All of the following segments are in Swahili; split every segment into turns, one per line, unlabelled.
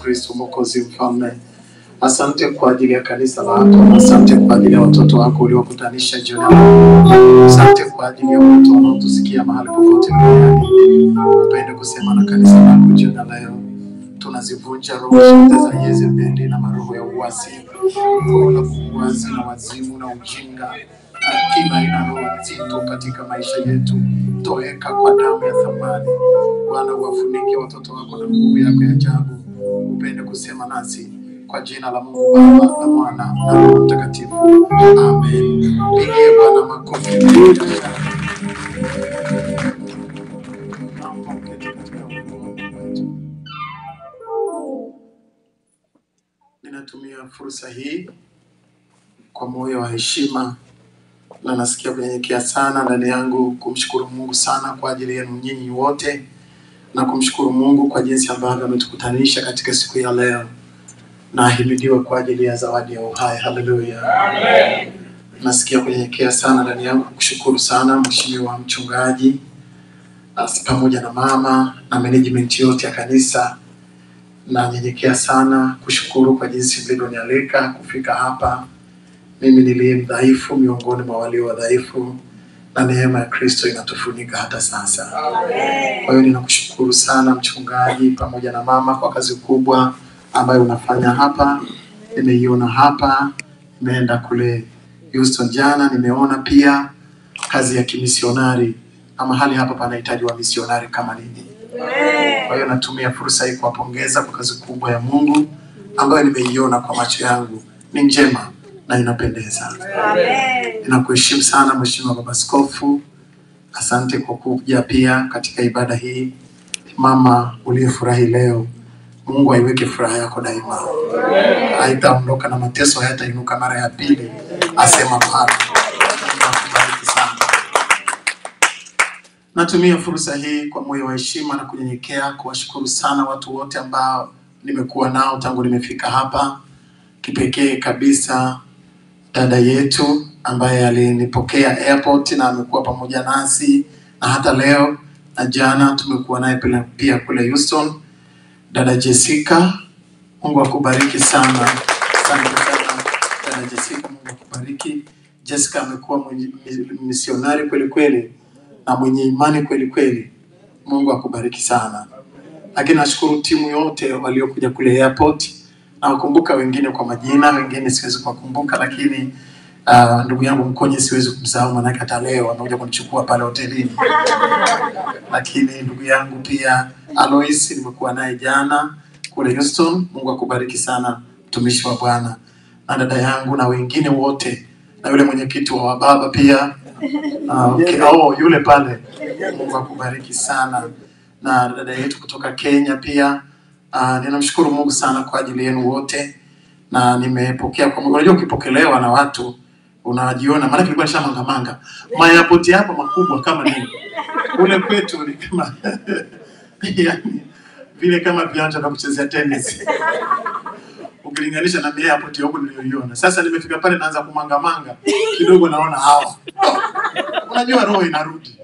Kristo Mwokozi Mfalme. Asante kwa ajili ya kanisa lako, asante kwa ajili ya watoto wako uliokutanisha jioni ya leo. Asante kwa ajili ya watu wanaotusikia mahali popote duniani. Upende kusema na kanisa lako jioni ya leo. Tunazivunja roho zote za Yezebeli na maroho ya uasi, roho la uasi na wazimu na ujinga na kila aina ya roho nzito katika maisha yetu, toweka kwa damu ya thamani. Bwana, uwafunike watoto wako na nguvu yako ya ajabu. Upende kusema nasi kwa jina la Mungu Baba na Mwana na Roho Mtakatifu, amen. Pigie Bwana makofi mengi. Naomba uketi katika uwepo wetu. Ninatumia fursa hii kwa moyo wa heshima na nasikia kunyenyekea sana ndani yangu kumshukuru Mungu sana kwa ajili yenu nyinyi wote na kumshukuru Mungu kwa jinsi ambavyo ametukutanisha katika siku ya leo na ahimidiwe kwa ajili ya zawadi ya uhai. Haleluya. Nasikia kunyenyekea sana ndani yangu kushukuru sana mheshimiwa mchungaji as- pamoja na mama na management yote ya kanisa. Nanyenyekea sana kushukuru kwa jinsi mlivyonialika kufika hapa. Mimi niliye mdhaifu miongoni mwa walio wadhaifu, na neema ya Kristo inatufunika hata sasa. Kwa hiyo ninakushukuru sana mchungaji pamoja na mama kwa kazi kubwa ambayo unafanya hapa. Nimeiona hapa, nimeenda kule Houston jana, nimeona pia kazi ya kimisionari na mahali hapa panahitaji wa misionari kama ninyi. Kwa hiyo natumia fursa hii kuwapongeza kwa kazi kubwa ya Mungu ambayo nimeiona kwa macho yangu, ni njema na inapendeza. Ninakuheshimu sana Mheshimiwa Baba Askofu, asante kwa kuja pia katika ibada hii. Mama uliyefurahi leo, Mungu aiweke furaha yako daima, haitaondoka na mateso hayatainuka mara ya pili, asema Bwana. Mungu akubariki sana. Natumia fursa hii kwa moyo wa heshima na kunyenyekea kuwashukuru sana watu wote ambao nimekuwa nao tangu nimefika hapa, kipekee kabisa dada yetu ambaye alinipokea airport na amekuwa pamoja nasi na hata leo na jana tumekuwa naye pia- pia kule Houston. Dada Jessica, Mungu akubariki sana. Asante sana dada Jessica, Mungu akubariki. Jessica amekuwa mwenye- mi- misionari kweli kweli na mwenye imani kweli kweli. Mungu akubariki sana. Lakini nashukuru timu yote waliokuja kule airport. Nawakumbuka wengine kwa majina, wengine siwezi kuwakumbuka, lakini uh, ndugu yangu Mkonye siwezi kumsahau, manake hata leo amekuja kunichukua pale hotelini. Lakini ndugu yangu pia Alois nimekuwa naye jana kule Houston. Mungu akubariki sana mtumishi wa Bwana, na dada yangu na wengine wote, na yule mwenyekiti wa wababa pia uh, okay. oh, yule pale. Mungu akubariki sana, na dada yetu kutoka Kenya pia. Uh, ninamshukuru Mungu sana kwa ajili yenu wote, na nimepokea kwa Mungu. Unajua, ukipokelewa na watu unajiona, maana kilikuwa nishamangamanga mayapoti hapa makubwa kama nini kule kwetu ni kama yani, vile kama viwanja vya kuchezea tennis ukilinganisha na airport ya huku niliyoiona. Sasa nimefika pale naanza kumangamanga kidogo, naona hawa unajua, roho inarudi.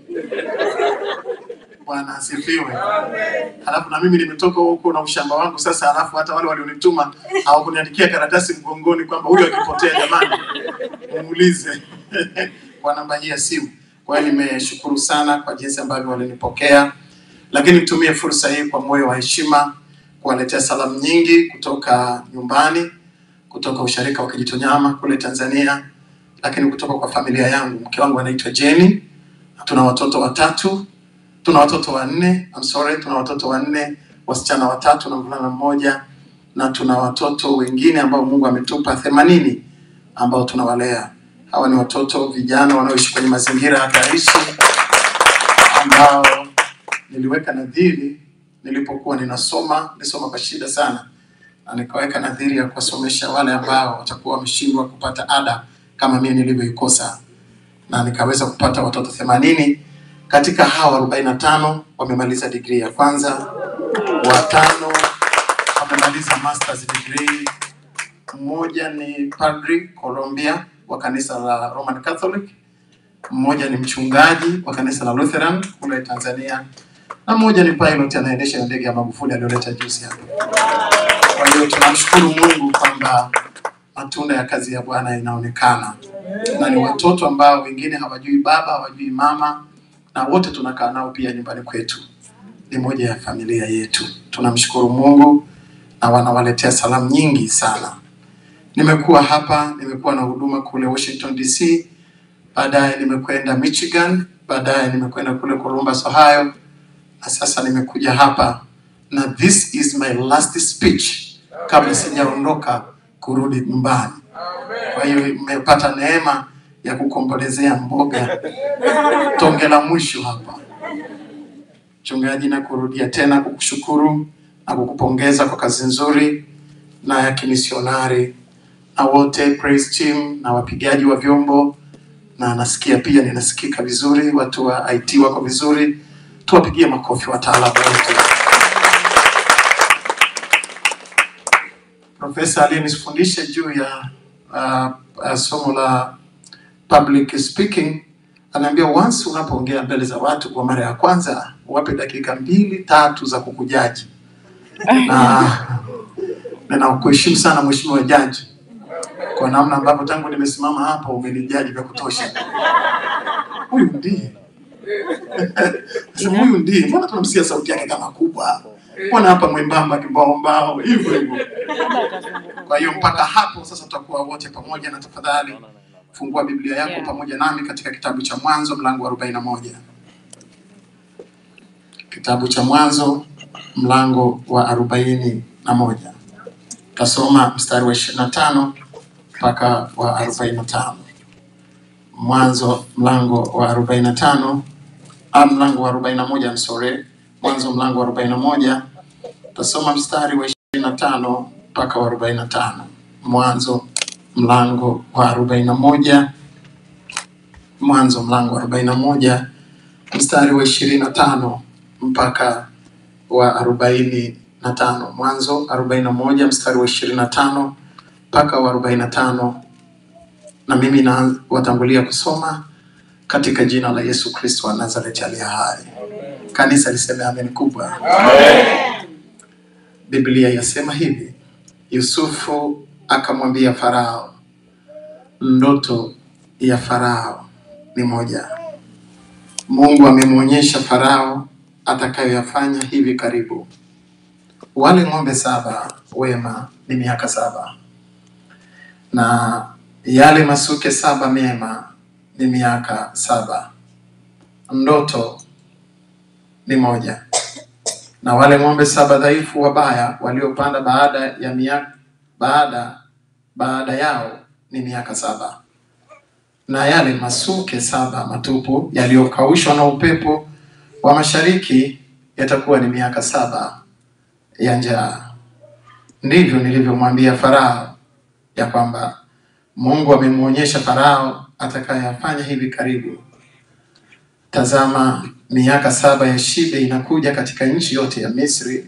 Bwana asifiwe. Halafu na mimi nimetoka huko na ushamba wangu sasa, halafu hata wale walionituma hawakuniandikia karatasi mgongoni kwamba huyo akipotea, jamani, muulize kwa namba hii ya simu. Kwa hiyo nimeshukuru sana kwa jinsi ambavyo walinipokea, lakini nitumie fursa hii kwa moyo wa heshima kuwaletea salamu nyingi kutoka nyumbani, kutoka usharika wa Kijitonyama kule Tanzania, lakini kutoka kwa familia yangu. Mke wangu anaitwa Jenny, na tuna watoto watatu, tuna watoto wanne, I'm sorry, tuna watoto wanne, wasichana watatu na mvulana mmoja, na tuna watoto wengine ambao Mungu ametupa themanini ambao tunawalea. Hawa ni watoto vijana wanaoishi kwenye mazingira hatarishi ambao niliweka nadhiri nilipokuwa ninasoma, nilisoma kwa shida sana, na nikaweka nadhiri ya kuwasomesha wale ambao watakuwa wameshindwa kupata ada kama mimi nilivyoikosa, na nikaweza kupata watoto themanini. Katika hawa arobaini na tano wamemaliza digrii ya kwanza, watano wamemaliza masters degree, mmoja ni padri Colombia wa kanisa la Roman Catholic, mmoja ni mchungaji wa kanisa la Lutheran kule Tanzania, na mmoja ni pilot anaendesha ndege ya Magufuli aliyoleta juzi hapa. Tunamshukuru Mungu kwamba matunda ya kazi ya Bwana inaonekana, na ni watoto ambao wengine hawajui baba, hawajui mama, na wote tunakaa nao pia nyumbani kwetu, ni moja ya familia yetu. Tunamshukuru Mungu na wanawaletea salamu nyingi sana. Nimekuwa hapa, nimekuwa na huduma kule Washington DC, baadaye nimekwenda Michigan, baadaye nimekwenda kule Columbus, Ohio, na sasa nimekuja hapa na this is my last speech kabla sijaondoka kurudi nyumbani. Kwa hiyo nimepata neema ya kukombolezea mboga tonge la mwisho hapa. Mchungaji, na kurudia tena kukushukuru na kukupongeza kwa kazi nzuri na ya kimisionari na wote praise team na wapigaji wa vyombo, na nasikia pia ninasikika vizuri, watu wa IT wako vizuri, tuwapigie makofi wataalamu wote. Profesa aliyenifundisha juu ya uh, uh, somo la public speaking anaambia once unapoongea mbele za watu kwa mara ya kwanza, wape dakika mbili tatu za kukujaji na ninakuheshimu sana mheshimiwa jaji kwa namna ambavyo tangu nimesimama hapo umenijaji vya kutosha. Huyu ndiye Sema, huyu ndiye, mbona tunamsikia sauti yake kama kubwa, mbona hapa mwembamba kibao hivyo hivyo. Kwa hiyo mpaka hapo sasa tutakuwa wote pamoja, na tafadhali fungua Biblia yako
Yeah.
pamoja nami katika kitabu cha Mwanzo mlango wa arobaini na moja. Kitabu cha Mwanzo mlango wa arobaini na moja tasoma mstari wa ishirini na tano mpaka wa arobaini na tano. Mwanzo mlango wa arobaini na tano ah, mlango wa arobaini na moja msore. Mwanzo mlango wa arobaini na moja tasoma mstari wa ishirini na tano mpaka wa arobaini na tano. Mwanzo mlango wa arobaini na moja Mwanzo mlango wa arobaini na moja mstari wa ishirini na tano mpaka wa arobaini na tano. Mwanzo arobaini na moja mstari wa ishirini na tano mpaka wa arobaini na tano na mimi na watangulia kusoma katika jina la Yesu Kristo wa Nazareti aliye hai. Kanisa liseme amen kubwa. Biblia yasema hivi: Yusufu akamwambia Farao, ndoto ya Farao ni moja. Mungu amemwonyesha Farao atakayoyafanya hivi karibu. Wale ng'ombe saba wema ni miaka saba na yale masuke saba mema ni miaka saba. Ndoto ni moja, na wale ng'ombe saba dhaifu wabaya waliopanda baada ya miaka baada baada yao ni miaka saba, na yale masuke saba matupu yaliyokaushwa na upepo wa mashariki yatakuwa ni miaka saba ya njaa. Ndivyo nilivyomwambia Farao ya kwamba Mungu amemwonyesha Farao atakayafanya hivi karibu. Tazama, miaka saba ya shibe inakuja katika nchi yote ya Misri,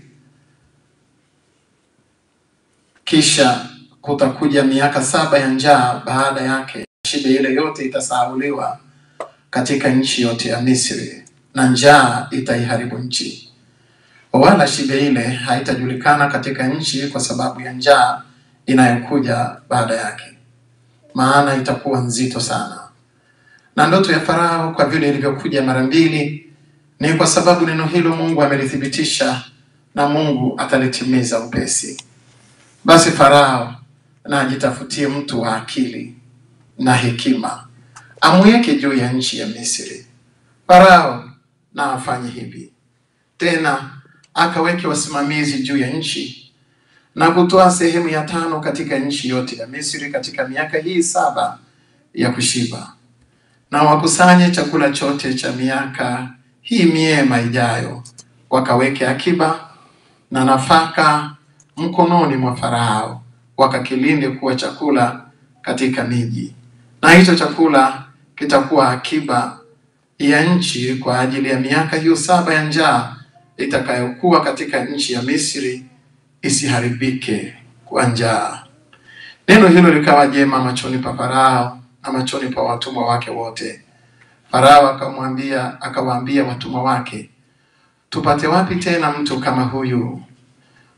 kisha kutakuja miaka saba ya njaa baada yake. Shibe ile yote itasahauliwa katika nchi yote ya Misri, na njaa itaiharibu nchi, wala shibe ile haitajulikana katika nchi kwa sababu ya njaa inayokuja baada yake, maana itakuwa nzito sana. Na ndoto ya Farao kwa vile ilivyokuja mara mbili, ni kwa sababu neno hilo Mungu amelithibitisha na Mungu atalitimiza upesi. Basi Farao na ajitafutie mtu wa akili na hekima, amweke juu ya nchi ya Misri. Farao na afanye hivi tena, akaweke wasimamizi juu ya nchi na kutoa sehemu ya tano katika nchi yote ya Misri katika miaka hii saba ya kushiba, na wakusanye chakula chote cha miaka hii miema ijayo, wakaweke akiba na nafaka mkononi mwa Farao, wakakilinde kuwa chakula katika miji, na hicho chakula kitakuwa akiba ya nchi kwa ajili ya miaka hiyo saba ya njaa itakayokuwa katika nchi ya Misri isiharibike kwa njaa. Neno hilo likawa jema machoni pa Farao na machoni pa watumwa wake wote. Farao akamwambia akawaambia watumwa wake, tupate wapi tena mtu kama huyu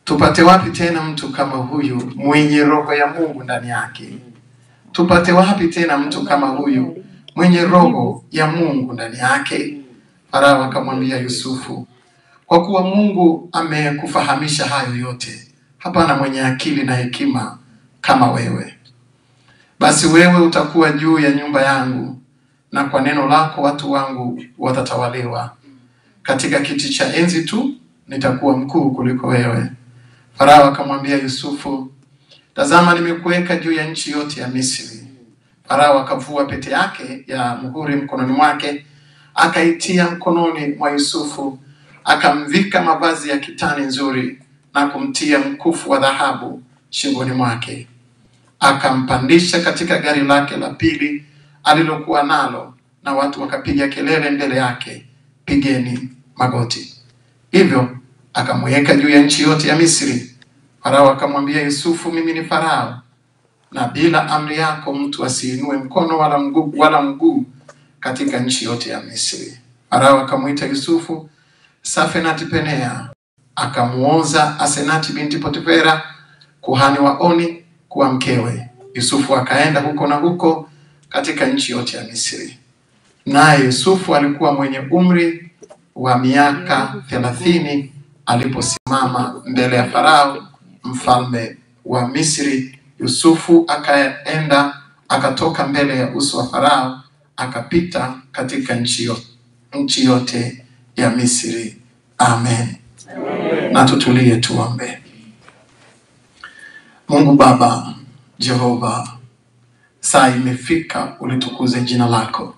Tupate wapi tena mtu kama huyu mwenye roho ya Mungu ndani yake? Tupate wapi tena mtu kama huyu mwenye roho ya Mungu ndani yake? Farao akamwambia Yusufu, kwa kuwa Mungu amekufahamisha hayo yote, hapana mwenye akili na hekima kama wewe. Basi wewe utakuwa juu ya nyumba yangu, na kwa neno lako watu wangu watatawaliwa. Katika kiti cha enzi tu nitakuwa mkuu kuliko wewe. Farao akamwambia Yusufu, tazama, nimekuweka juu ya nchi yote ya Misri. Farao akavua pete yake ya muhuri mkononi mwake, akaitia mkononi mwa Yusufu, akamvika mavazi ya kitani nzuri na kumtia mkufu wa dhahabu shingoni mwake. Akampandisha katika gari lake la pili alilokuwa nalo, na watu wakapiga kelele mbele yake, pigeni magoti. Hivyo akamweka juu ya nchi yote ya Misri. Farao akamwambia Yusufu, mimi ni Farao, na bila amri yako mtu asiinue mkono wala mguu wala mguu katika nchi yote ya Misri. Farao akamwita Yusufu Safenati Penea, akamuoza Asenati binti Potifera kuhani wa Oni kuwa mkewe. Yusufu akaenda huko na huko katika nchi yote ya Misri. Naye Yusufu alikuwa mwenye umri wa miaka thelathini aliposimama mbele ya Farao mfalme wa Misri. Yusufu akaenda akatoka mbele ya uso wa Farao akapita katika nchi yo- nchi yote ya Misri. Amen. Na tutulie tuombe. Mungu Baba Jehova, saa imefika ulitukuze jina lako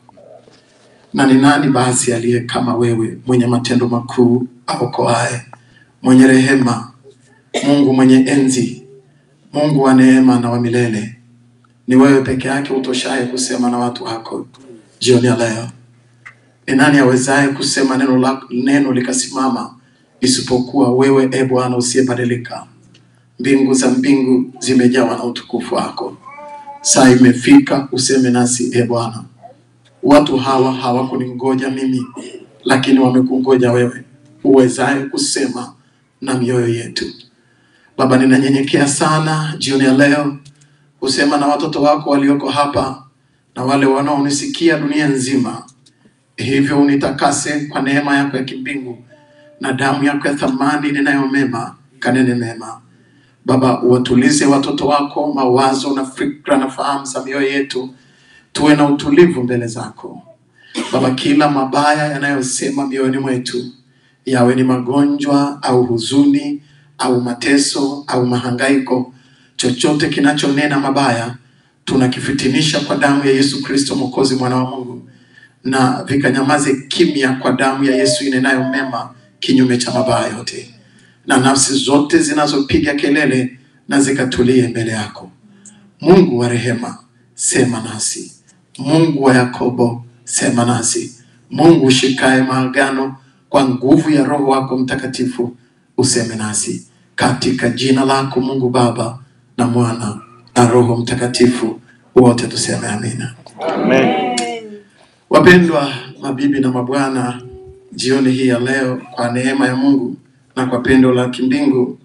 na ni nani basi aliye kama wewe, mwenye matendo makuu, aokoaye, mwenye rehema, Mungu mwenye enzi, Mungu wa neema na wa milele. Ni wewe peke yake utoshaye kusema na watu wako jioni ya leo. Ni nani awezaye kusema neno, la, neno likasimama isipokuwa wewe, e Bwana usiyebadilika? Mbingu za mbingu zimejawa na utukufu wako. Saa imefika useme nasi, e Bwana. Watu hawa hawakuningoja mimi, lakini wamekungoja wewe, uwezaye kusema na mioyo yetu. Baba, ninanyenyekea sana jioni ya leo kusema na watoto wako walioko hapa na wale wanaonisikia dunia nzima. Hivyo unitakase kwa neema yako ya kimbingu na damu yako ya thamani ninayomema, kanene mema. Baba, uwatulize watoto wako mawazo na fikra na fahamu za mioyo yetu, tuwe na utulivu mbele zako. Baba, kila mabaya yanayosema mioyoni mwetu, yawe ni magonjwa au huzuni au mateso au mahangaiko, chochote kinachonena mabaya tunakifitinisha kwa damu ya Yesu Kristo Mwokozi, mwana wa Mungu, na vikanyamaze kimya kwa damu ya Yesu inenayo mema kinyume cha mabaya yote, na nafsi zote zinazopiga kelele na zikatulie mbele yako. Mungu wa rehema, sema nasi. Mungu wa Yakobo, sema nasi. Mungu ushikaye maagano kwa nguvu ya Roho wako Mtakatifu, useme nasi katika jina lako Mungu Baba na Mwana na Roho Mtakatifu, wote tuseme amina.
Amen.
Wapendwa mabibi na mabwana, jioni hii ya leo, kwa neema ya Mungu na kwa pendo la kimbingu,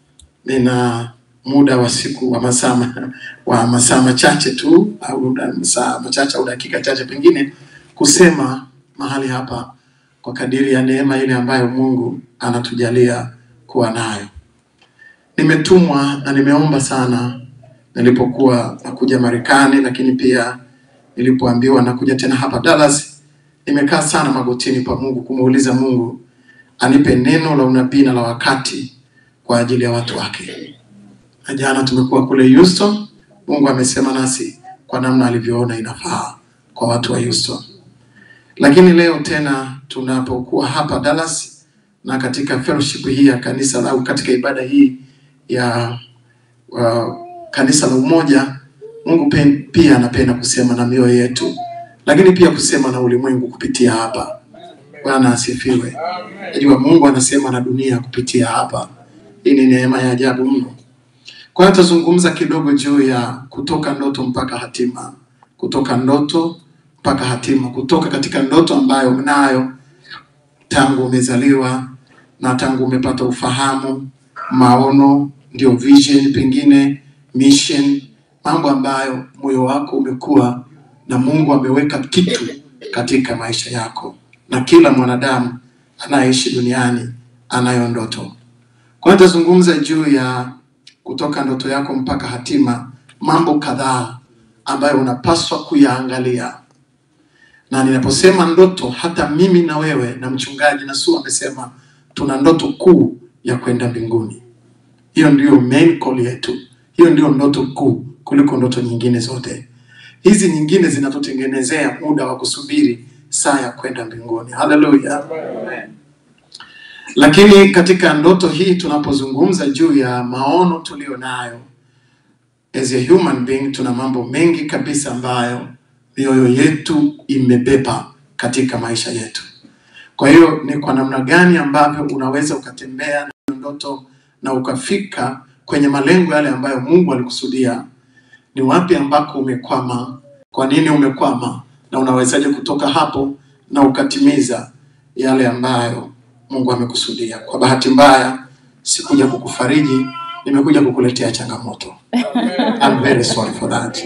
nina muda wa siku wa masaa ma- wa masaa machache tu au da- masaa machache au dakika chache pengine kusema mahali hapa kwa kadiri ya neema ile ambayo Mungu anatujalia kuwa nayo. Nimetumwa na nimeomba sana nilipokuwa nakuja Marekani, lakini pia nilipoambiwa nakuja tena hapa Dallas, nimekaa sana magotini pa Mungu kumuuliza Mungu anipe neno la unabii na la wakati kwa ajili ya watu wake. Na jana tumekuwa kule Houston, Mungu amesema nasi kwa namna alivyoona inafaa kwa watu wa Houston. Lakini leo tena tunapokuwa hapa Dallas na katika fellowship hii ya kanisa au katika ibada hii ya uh, kanisa la umoja, Mungu pe, pia anapenda kusema na mioyo yetu, lakini pia kusema na ulimwengu kupitia hapa. Bwana asifiwe. Najua Mungu anasema na dunia kupitia hapa. Hii ni neema ya ajabu mno. Kwa hiyo tutazungumza kidogo juu ya kutoka ndoto mpaka hatima, kutoka ndoto mpaka hatima, kutoka katika ndoto ambayo unayo tangu umezaliwa na tangu umepata ufahamu maono, ndio vision, pengine mission, mambo ambayo moyo wako umekuwa na Mungu ameweka kitu katika maisha yako, na kila mwanadamu anayeishi duniani anayo ndoto. Kwa hiyo nitazungumza juu ya kutoka ndoto yako mpaka hatima, mambo kadhaa ambayo unapaswa kuyaangalia. Na ninaposema ndoto, hata mimi na wewe na mchungaji Nasu amesema tuna ndoto kuu ya kwenda mbinguni. Hiyo ndiyo main call yetu, hiyo ndiyo ndoto kuu kuliko ndoto nyingine zote. Hizi nyingine zinatutengenezea muda wa kusubiri saa ya kwenda mbinguni. Haleluya! Lakini katika ndoto hii tunapozungumza juu ya maono tuliyo nayo as a human being, tuna mambo mengi kabisa ambayo mioyo yetu imebeba katika maisha yetu. Kwa hiyo ni kwa namna gani ambavyo unaweza ukatembea na ndoto na ukafika kwenye malengo yale ambayo Mungu alikusudia? Ni wapi ambako umekwama? Kwa nini umekwama? Na unawezaje kutoka hapo na ukatimiza yale ambayo Mungu amekusudia? Kwa bahati mbaya, sikuja kukufariji, nimekuja kukuletea changamoto. I'm very sorry for that.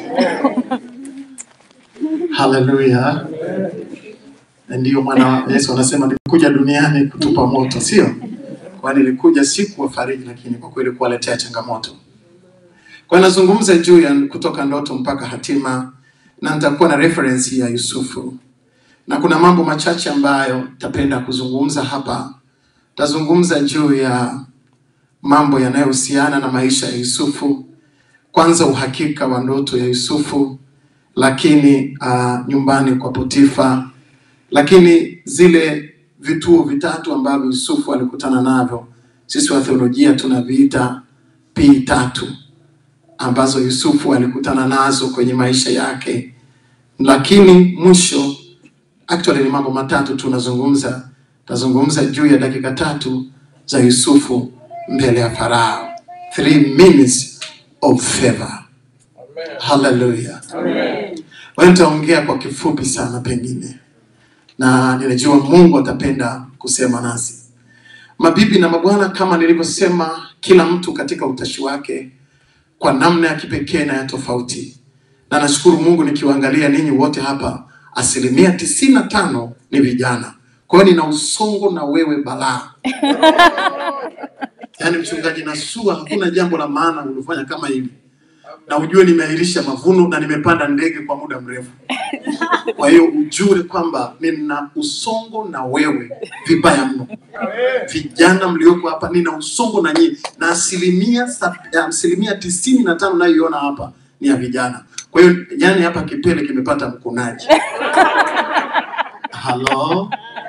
Hallelujah. Ndiyo maana Yesu anasema nilikuja duniani kutupa moto, sio? Kwa nilikuja si kuwafariji, lakini kwa kweli kuwaletea changamoto. Kwa hiyo nazungumza juu ya kutoka ndoto mpaka hatima, na nitakuwa na reference ya Yusufu, na kuna mambo machache ambayo tapenda kuzungumza hapa. Tazungumza juu ya mambo yanayohusiana na maisha ya Yusufu, kwanza uhakika wa ndoto ya Yusufu, lakini uh, nyumbani kwa Potifa, lakini zile vituo vitatu ambavyo Yusufu alikutana navyo, sisi wa theolojia tunaviita P tatu ambazo Yusufu alikutana nazo kwenye maisha yake, lakini mwisho actually ni mambo matatu tunazungumza. Tazungumza juu ya dakika tatu za Yusufu mbele ya Farao, three minutes of favor. Haleluya! Kwa hiyo nitaongea kwa kifupi sana pengine, na ninajua Mungu atapenda kusema nasi. Mabibi na mabwana, kama nilivyosema, kila mtu katika utashi wake kwa namna ya kipekee na ya tofauti, na nashukuru Mungu nikiwaangalia ninyi wote hapa, asilimia tisini na tano ni vijana. Kwa hiyo nina usongo na wewe balaa. Yaani mchungaji Nasua, hakuna jambo la maana ulifanya kama hili, na ujue nimeahirisha mavuno na nimepanda ndege kwa muda mrefu. Kwa hiyo ujue kwamba nina usongo na wewe vibaya mno. Vijana mlioko hapa, nina usongo na nyinyi, na asilimia sab- ya asilimia tisini na tano nayoiona hapa ni ya vijana. Kwa hiyo yani hapa kipele kimepata mkunaji. Halo.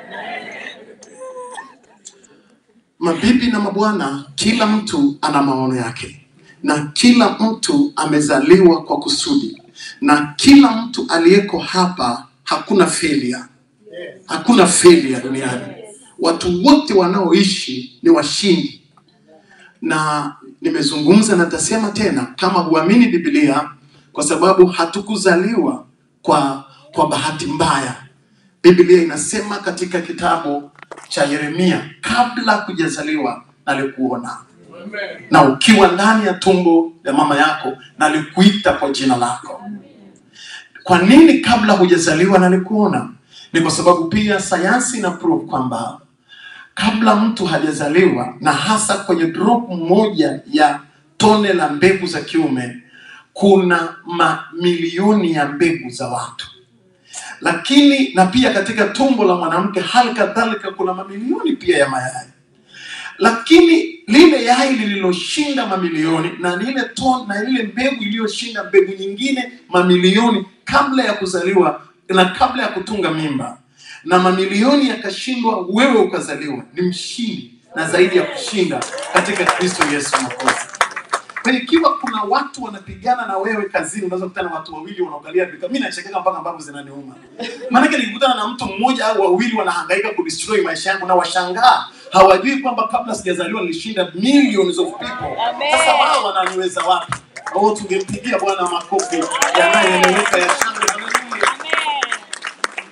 Mabibi na mabwana, kila mtu ana maono yake na kila mtu amezaliwa kwa kusudi, na kila mtu aliyeko hapa, hakuna failure, hakuna failure duniani. Watu wote wanaoishi ni washindi, na nimezungumza na nitasema tena, kama huamini Biblia, kwa sababu hatukuzaliwa kwa kwa bahati mbaya. Biblia inasema katika kitabu cha Yeremia, kabla hujazaliwa nalikuona, na ukiwa ndani ya tumbo ya mama yako nalikuita kwa jina lako. Kwa nini kabla hujazaliwa nalikuona? Ni kwa sababu pia sayansi ina prove kwamba kabla mtu hajazaliwa na hasa kwenye drop moja ya tone la mbegu za kiume kuna mamilioni ya mbegu za watu lakini na pia katika tumbo la mwanamke hali kadhalika kuna mamilioni pia ya mayai lakini lile yai lililoshinda mamilioni na lile ton, na lile mbegu iliyoshinda mbegu nyingine mamilioni kabla ya kuzaliwa na kabla ya kutunga mimba na mamilioni yakashindwa, wewe ukazaliwa, ni mshindi na zaidi ya kushinda katika Kristo Yesu Mwokozi. Kwa hiyo ikiwa kuna watu wanapigana na wewe kazini, unaweza kukutana na watu wawili wanaangalia vika. Mimi nachekeka mpaka ambavyo zinaniuma. Maanake nikikutana na mtu mmoja au wawili wanahangaika kudestroy maisha yangu na washangaa, hawajui kwamba kabla sijazaliwa nilishinda millions of people. Sasa wao wananiweza wapi? Au tungempigia Bwana makofi yanayoeleweka ya shangwe. Haleluya.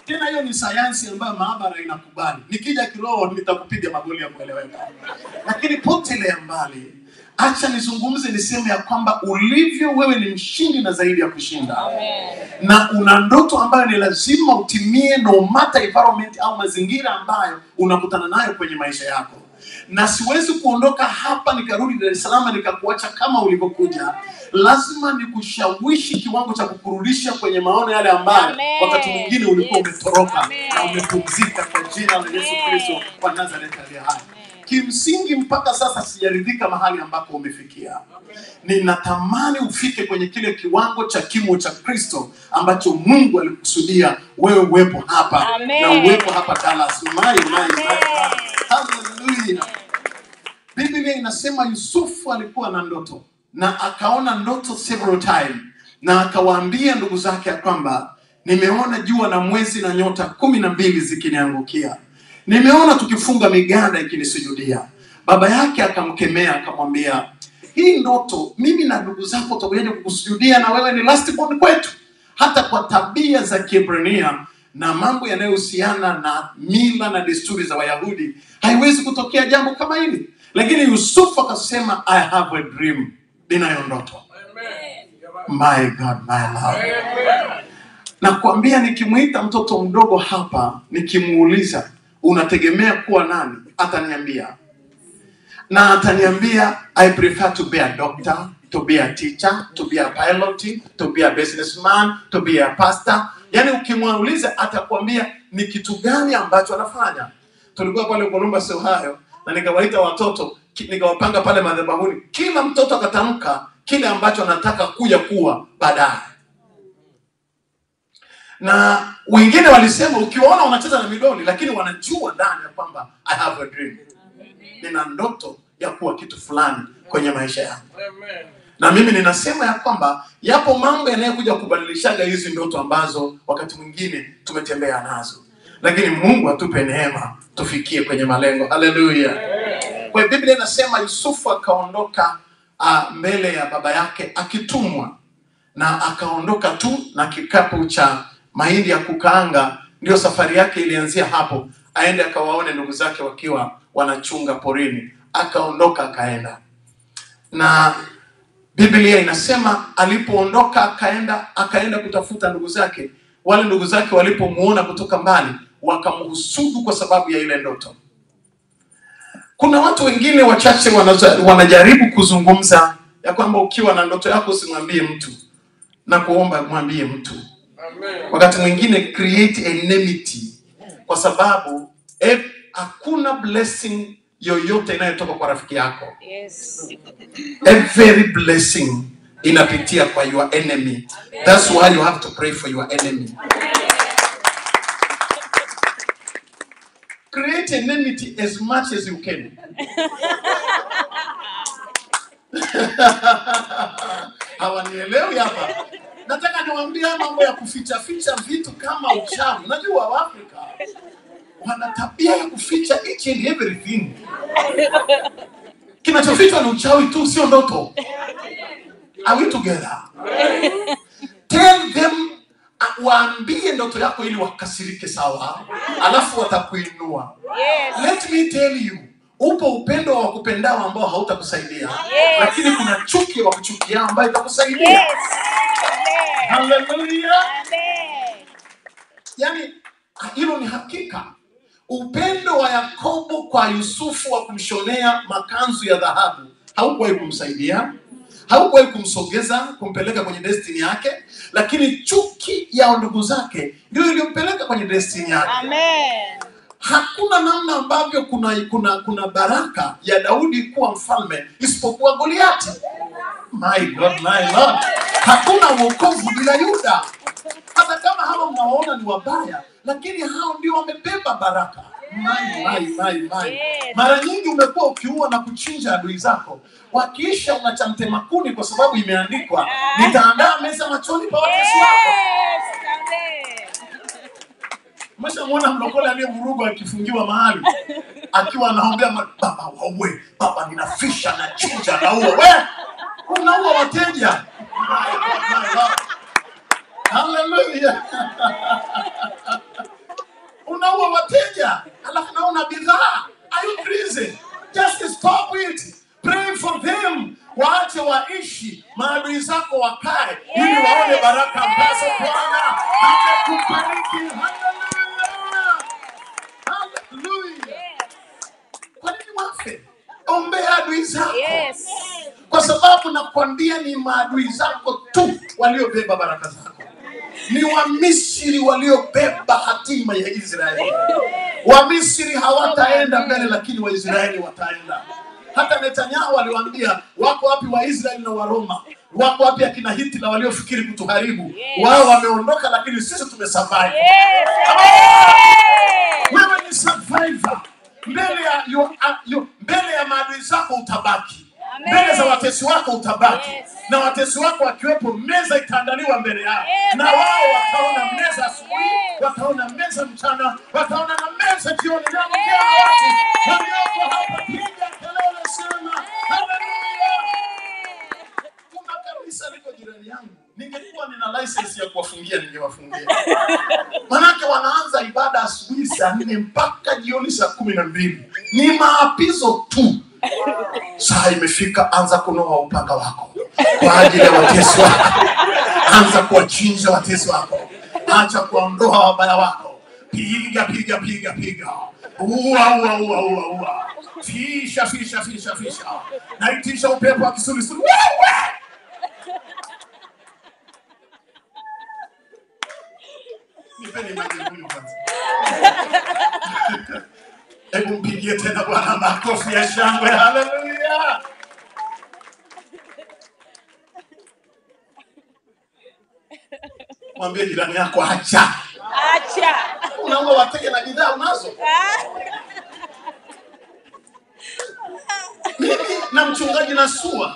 tena hiyo ni sayansi ambayo maabara inakubali. Nikija kiroho nitakupiga magoli ya kueleweka, lakini potelea mbali. Acha nizungumze, niseme ya kwamba ulivyo wewe ni mshindi na zaidi ya kushinda na una ndoto ambayo ni lazima utimie no matter environment au mazingira ambayo unakutana nayo kwenye maisha yako na siwezi kuondoka hapa nikarudi Dar es Salaam nikakuacha kama ulivyokuja. Lazima nikushawishi kiwango cha kukurudisha kwenye maono yale ambayo
Amen.
wakati mwingine ulikuwa
Yes.
umetoroka
Amen.
na umepumzika kwa jina la Yesu
Amen.
Kristo wa Nazareth aliye hai. Kimsingi mpaka sasa sijaridhika mahali ambapo umefikia. Ninatamani ufike kwenye kile kiwango cha kimo cha Kristo ambacho Mungu alikusudia wewe uwepo hapa
Amen.
na uwepo hapa Dallas. My, my, my, my.
Amen.
Hallelujah. Biblia inasema Yusufu alikuwa na ndoto na akaona ndoto several time na akawaambia ndugu zake ya kwamba nimeona jua na mwezi na nyota kumi na mbili zikiniangukia, nimeona tukifunga miganda ikinisujudia. Baba yake akamkemea akamwambia, hii ndoto mimi na ndugu zako tutakuja kukusujudia na wewe ni last born kwetu. Hata kwa tabia za Kiebrania na mambo yanayohusiana na mila na desturi za Wayahudi haiwezi kutokea jambo kama hili. Lakini Yusufu akasema I have a dream, ninayo ndoto. My God, my Lord. Nakwambia, nikimwita mtoto mdogo hapa, nikimuuliza unategemea kuwa nani, ataniambia na ataniambia I prefer to be a doctor, to be a teacher, to be a pilot, to be a businessman, to be a pastor. Yaani ukimuuliza atakwambia ni kitu gani ambacho anafanya. Tulikuwa pale Columbus, Ohio na nikawaita watoto ki- nikawapanga pale madhabahuni, kila mtoto akatamka kile ambacho anataka kuja kuwa baadaye na wengine walisema ukiwaona wanacheza na midoli lakini wanajua ndani ya kwamba I have a dream, nina ndoto ya kuwa kitu fulani kwenye maisha yangu. Na mimi ninasema ya kwamba yapo mambo yanayokuja kubadilishaga hizi ndoto ambazo wakati mwingine tumetembea nazo, lakini Mungu atupe neema tufikie kwenye malengo. Haleluya! Kwa hiyo Biblia inasema Yusufu akaondoka uh, mbele ya baba yake akitumwa na akaondoka tu na kikapu cha mahindi ya kukaanga. Ndio safari yake ilianzia hapo, aende akawaone ndugu zake wakiwa wanachunga porini. Akaondoka akaenda, na Biblia inasema alipoondoka akaenda akaenda kutafuta ndugu zake. Wale ndugu zake walipomuona kutoka mbali, wakamhusudu kwa sababu ya ile ndoto. Kuna watu wengine wachache wanaza- wanajaribu kuzungumza ya kwamba ukiwa na ndoto yako usimwambie mtu na kuomba mwambie mtu. Wakati mwingine create enmity, kwa sababu eh, hakuna blessing yoyote inayotoka kwa rafiki yako.
Yes.
Every blessing inapitia kwa your enemy. That's why you have to pray for your enemy. Create enmity as much as you can. Hawanielewi hapa. Nataka niwaambie haya mambo ya kuficha ficha vitu kama uchawi. Unajua Waafrika wana tabia ya kuficha each and everything. Kinachofichwa ni uchawi tu, sio ndoto. Are we together? Tell them, uh, waambie ndoto yako ili wakasirike sawa, alafu watakuinua.
Yes.
Let me tell you, upo upendo wa wakupendao ambao hautakusaidia,
Yes.
lakini kuna chuki wa kuchukia ambayo itakusaidia.
Yes. Amen.
Haleluya!
Amen.
Yaani hilo ni hakika. Upendo wa Yakobo kwa Yusufu wa kumshonea makanzu ya dhahabu haukuwahi kumsaidia, haukuwahi kumsogeza, kumpeleka kwenye destiny yake, lakini chuki ya ndugu zake ndio iliyompeleka kwenye destiny yake.
Amen.
Hakuna namna ambavyo kuna kuna kuna baraka ya Daudi kuwa mfalme isipokuwa Goliati. My God, my Lord, hakuna wokovu bila Yuda. Hata kama hawa mnawaona ni wabaya, lakini hao ndio wamebeba baraka. My, my, my, my.
Yes.
Mara nyingi umekuwa ukiua na kuchinja adui zako, wakiisha unachamtema kuni kwa sababu imeandikwa, nitaandaa meza machoni pa watesi wako.
Yes. Amen.
Umeshamwona mlokole aliyevurugwa akifungiwa mahali akiwa anaombea ma- baba waue, baba ninafisha na chinja naua. We unaua wateja. My God, my God. Hallelujah. unaua wateja alafu naona bidhaa are you crazy just stop it pray for them waache waishi maadui zako wakae ili waone baraka ambazo bwana amekubariki haleluya haleluya kwa nini wafe ombea adui zako
Yes.
kwa sababu nakwambia ni maadui zako tu waliobeba baraka zako ni wamisri waliobeba hatima ya israeli wamisri hawataenda mbele lakini waisraeli wataenda hata netanyahu aliwaambia wako wapi waisraeli na waroma wako wapi akina hitler waliofikiri kutuharibu wao wameondoka lakini sisi tumesurvive
Yes. Amen.
wewe ni survivor mbele ya you, uh, you, mbele ya maadui zako utabaki
Amen.
mbele za watesi wako utabaki
Yes.
na watesi wako wakiwepo meza itaandaliwa mbele yao
Amen.
na wao wataona meza asubuhi
Yes.
wataona meza mchana wataona na meza jioni na mkia na watu walioko hapa piga kelele sema haleluya kuna kanisa liko jirani yangu ningekuwa nina license ya kuwafungia ningewafungia manake wanaanza ibada asubuhi saa nne mpaka jioni saa kumi na mbili ni maapizo tu saa imefika anza kunoa upanga wako kwa ajili ya watesi wako anza kuwachinja watesi wako acha kuwaondoa wabaya wako piga piga piga piga ua ua ua ua ua fisha fisha fisha fisha naitisha upepo wa kisulisuli wewe nipeni maji huyu kwanza hebu mpigie tena bwana makofi ya shangwe haleluya mwambie jirani yako acha
Acha.
unaua wateja na bidhaa unazo
Ah.
mimi na mchungaji nasua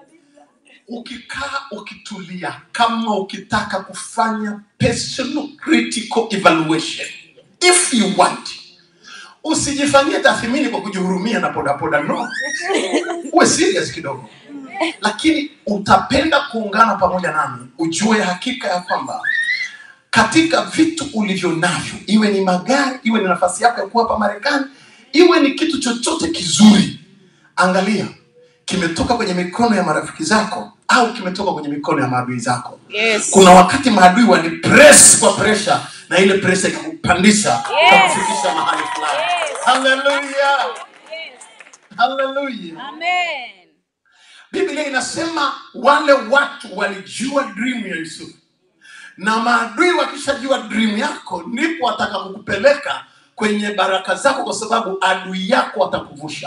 ukikaa ukitulia kama ukitaka kufanya personal critical evaluation if you want usijifanyie tathmini kwa kujihurumia na podapoda no uwe serious kidogo lakini utapenda kuungana pamoja nami ujue hakika ya kwamba katika vitu ulivyo navyo iwe ni magari iwe ni nafasi yako ya kuwa hapa marekani iwe ni kitu chochote kizuri angalia kimetoka kwenye mikono ya marafiki zako au kimetoka kwenye mikono ya maadui zako
Yes.
kuna wakati maadui wani press kwa pressure na ile pressure ikakupandisha
Yes.
ikakufikisha mahali fulani
Yes.
haleluya
Yes.
haleluya
Amen.
biblia inasema wale watu walijua dream ya yusufu na maadui wakishajua dream yako ndipo wataka kukupeleka kwenye baraka zako kwa sababu adui yako atakuvusha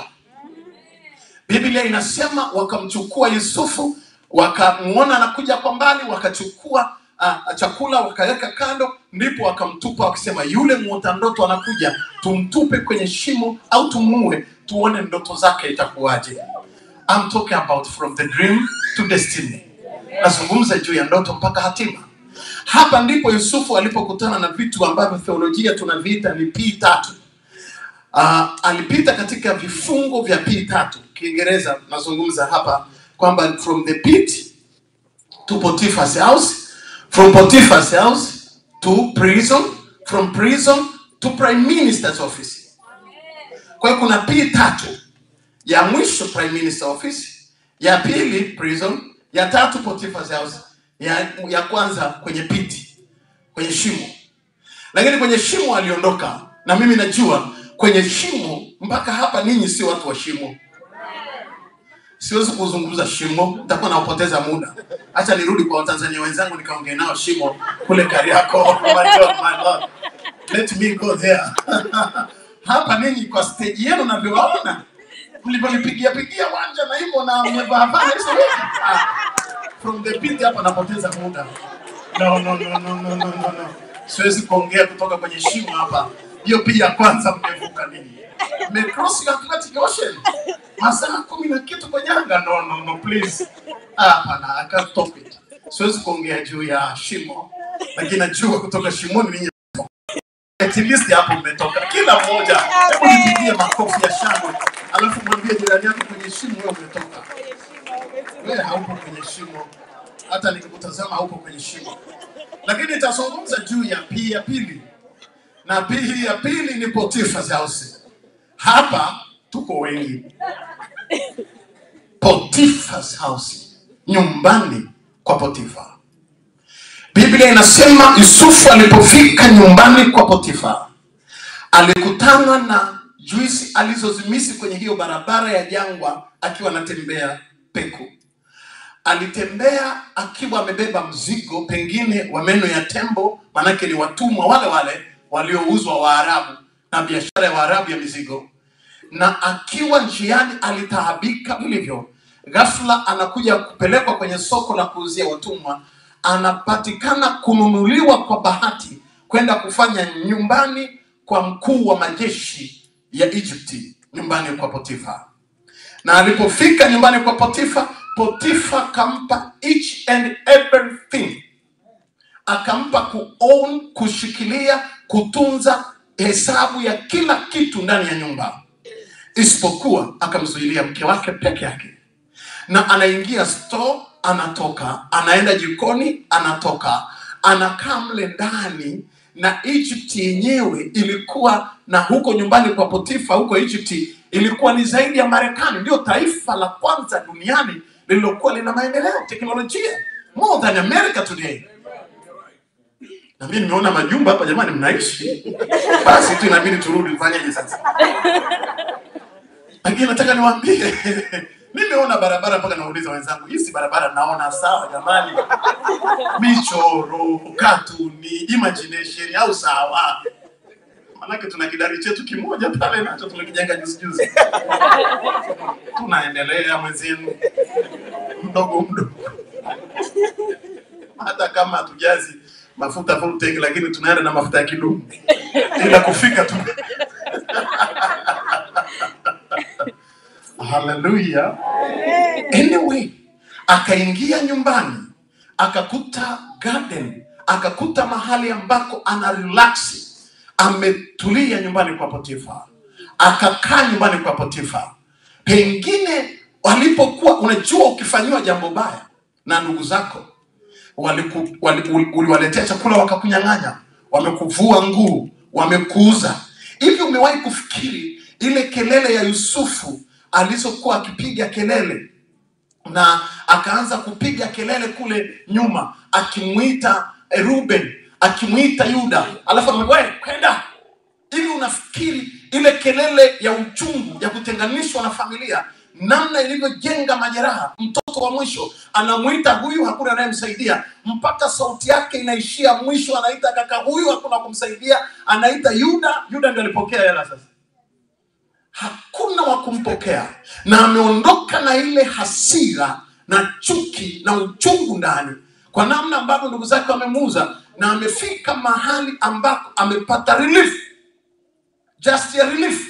biblia inasema wakamchukua yusufu wakamwona anakuja kwa mbali wakachukua uh, chakula wakaweka kando ndipo wakamtupa wakisema yule mwota ndoto anakuja tumtupe kwenye shimo au tumuue tuone ndoto zake itakuwaje I'm talking about from the dream to destiny nazungumza juu ya ndoto mpaka hatima hapa ndipo yusufu alipokutana na vitu ambavyo theolojia tunaviita ni p tatu uh, alipita katika vifungo vya p tatu kiingereza nazungumza hapa kwamba from the pit to Potiphar's house, from Potiphar's house to prison, from prison to prime minister's office. Kwa hiyo kuna P tatu, ya mwisho prime minister office, ya pili prison, ya tatu Potiphar's house, ya, ya kwanza kwenye piti, kwenye shimo. Lakini kwenye shimo aliondoka, na mimi najua kwenye shimo mpaka hapa ninyi sio watu wa shimo siwezi kuzungumza shimo, nitakuwa nawapoteza muda. Acha nirudi kwa Watanzania wenzangu nikaongea nao shimo kule Kariakoo. Oh my God, my Lord. Let me go there. Hapa ninyi kwa stage yenu navyowaona mlivyonipigia pigia wanja na hivyo na mmevaa vaa hizo hivi. Ah, From the pit hapa napoteza muda. No, no, no, no, no, no, no, no. Siwezi kuongea kutoka kwenye shimo hapa. Hiyo pia kwanza mmevuka ninyi. Mmecross your Atlantic Ocean. Masaa kumi na kitu kwenye anga. No, no, no, please. Ah, Hapana, I can't stop it. Siwezi kuongea juu ya shimo, lakini najua kutoka shimoni ninyi at least hapo mmetoka kila mmoja. Hebu nipigie makofi ya shangwe, alafu mwambie jirani yako kwenye shimo wewe umetoka. Wewe haupo kwenye shimo, hata nikikutazama haupo kwenye shimo. Lakini nitazungumza juu ya pia ya pili na pili ya pili ni Potiphar's house. Hapa tuko wengi. Potiphar's house, nyumbani kwa Potifa. Biblia inasema Yusufu alipofika nyumbani kwa Potifa alikutana na juisi alizozimisi kwenye hiyo barabara ya jangwa akiwa anatembea peku. Alitembea akiwa amebeba mzigo pengine wa meno ya tembo, manake ni watumwa wale wale waliouzwa Waarabu na biashara ya Waarabu ya mizigo na akiwa njiani alitaabika vilivyo. Ghafla anakuja kupelekwa kwenye soko la kuuzia watumwa, anapatikana kununuliwa kwa bahati kwenda kufanya nyumbani kwa mkuu wa majeshi ya Egypti, nyumbani kwa Potifa. Na alipofika nyumbani kwa Potifa, Potifa akampa each and everything akampa kuown, kushikilia, kutunza hesabu ya kila kitu ndani ya nyumba, isipokuwa akamzuilia mke wake peke yake, na anaingia store, anatoka, anaenda jikoni, anatoka, anakaa mle ndani. Na Egypt yenyewe ilikuwa na huko nyumbani kwa Potifa, huko Egypt ilikuwa ni zaidi ya Marekani, ndio taifa la kwanza duniani lililokuwa lina maendeleo teknolojia, more than America today na mimi nimeona majumba hapa jamani, mnaishi basi tu inabidi turudi, tufanyeje sasa? Lakini nataka niwaambie, nimeona barabara mpaka nauliza wenzangu, hii si barabara naona sawa jamani? Michoro, katuni, imagination au sawa? Manake tuna kidari chetu kimoja pale nacho tumekijenga juzi juzi, tunaendelea mwenzenu mdogo mdogo hata kama hatujazi mafuta full tank, lakini tunaenda na mafuta ya kidumu ila kufika tu. Haleluya! Anyway, akaingia nyumbani akakuta garden, akakuta mahali ambako ana relax, ametulia nyumbani kwa Potifa, akakaa nyumbani kwa Potifa. Pengine walipokuwa, unajua, ukifanyiwa jambo baya na ndugu zako waliku- wali- uli- uliwaletea chakula wakakunyang'anya, wamekuvua nguo, wamekuuza. Hivi umewahi kufikiri ile kelele ya Yusufu alizokuwa akipiga kelele na akaanza kupiga kelele kule nyuma akimwita eh, Ruben akimwita Yuda, alafu amwe kwenda hivi. Unafikiri ile kelele ya uchungu ya kutenganishwa na familia namna ilivyojenga majeraha? Mtoto wa mwisho anamwita huyu, hakuna anayemsaidia mpaka sauti yake inaishia mwisho, anaita kaka huyu, hakuna kumsaidia, anaita Yuda. Yuda ndio alipokea hela sasa hakuna wa kumpokea na ameondoka na ile hasira na chuki na uchungu ndani kwa namna ambavyo ndugu zake wamemuuza na amefika mahali ambako amepata relief just ya relief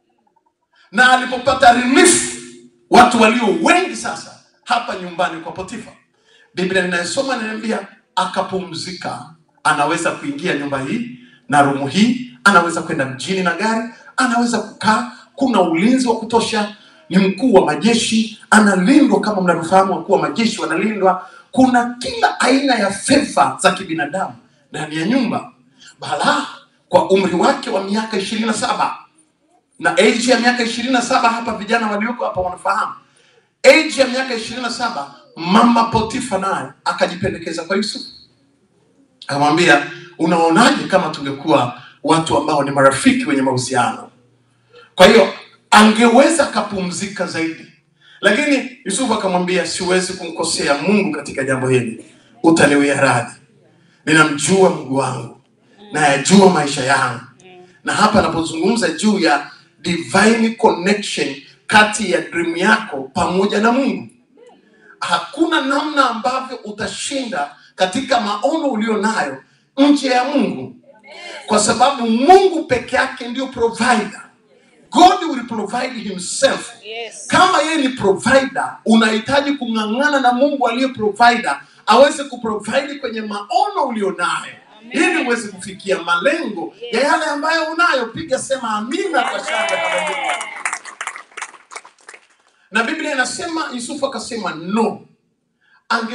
na alipopata relief watu walio wengi sasa hapa nyumbani kwa potifa biblia ninayosoma inaniambia akapumzika anaweza kuingia nyumba hii na rumu hii anaweza kwenda mjini na gari anaweza kukaa kuna ulinzi wa kutosha ni mkuu wa majeshi analindwa kama mnavyofahamu wakuu wa majeshi wanalindwa kuna kila aina ya fedha za kibinadamu ndani ya nyumba bala kwa umri wake wa miaka ishirini na saba na age ya miaka ishirini na saba hapa vijana walioko hapa wanafahamu age ya miaka ishirini na saba mama potifa naye akajipendekeza kwa yusufu akamwambia unaonaje kama tungekuwa watu ambao ni marafiki wenye mahusiano kwa hiyo angeweza akapumzika zaidi lakini yusufu akamwambia siwezi kumkosea mungu katika jambo hili utaniwia radhi ninamjua mungu wangu nayajua maisha yangu na hapa anapozungumza juu ya divine connection kati ya dream yako pamoja na mungu hakuna namna ambavyo utashinda katika maono ulio nayo nje ya mungu kwa sababu mungu peke yake ndio provider god will provide himself
Yes.
kama yeye ni provider unahitaji kung'ang'ana na mungu aliye provider aweze kuprovide kwenye maono ulionayo ili uweze kufikia malengo ya yale ambayo unayo piga sema amina kwa shangwe haleluya na biblia inasema yusufu akasema no